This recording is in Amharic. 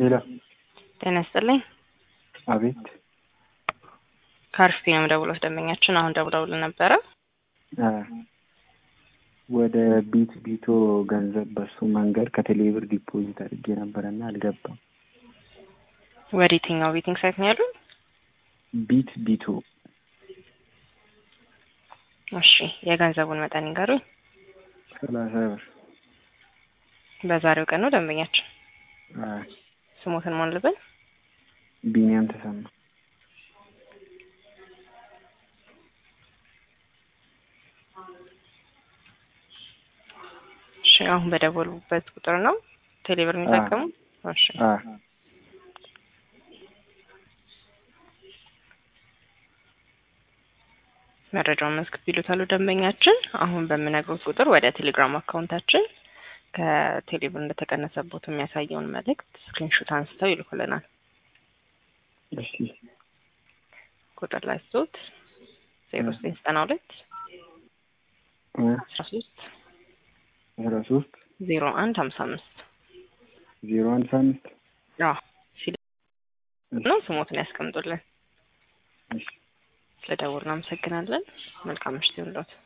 ሄሎ ጤና ይስጥልኝ። አቤት ከአርፊ ነው ደውሎት ደንበኛችን አሁን ደውለውልን ነበረ። አ ወደ ቢት ቢቶ ገንዘብ በሱ መንገድ ከቴሌብር ዲፖዚት አድርጌ ነበረና አልገባም። ወደ የትኛው ቤቲንግ ሳይት ነው ያሉን? ቢት ቢቶ እሺ የገንዘቡን መጠን ይንገሩኝ። ሰላሳ ብር በዛሬው ቀን ነው ደንበኛችን። አ ስሞትን ማን ልበል? ቢኒያም ተሰማ እሺ አሁን በደወሉበት ቁጥር ነው ቴሌብር የሚጠቀሙ? እሺ አ መረጃውን መዝግብ ይሉታሉ ደንበኛችን። አሁን በምነግሩት ቁጥር ወደ ቴሌግራም አካውንታችን ከቴሌብር እንደተቀነሰቦት የሚያሳየውን መልእክት ስክሪንሾት አንስተው ይልኩልናል። እሺ ቁጥር ላይ ስቶት ዜሮ ዘጠኝ ዘጠና ሁለት እ አስራ ሶስት አስራ ሶስት ዜሮ አንድ ሀምሳ አምስት ዜሮ አንድ አምስት አዎ ሲል ነው ስሞትን ያስቀምጡልን። እሺ ስለደውል እናመሰግናለን። መልካም ምሽት ይሁንልዎት።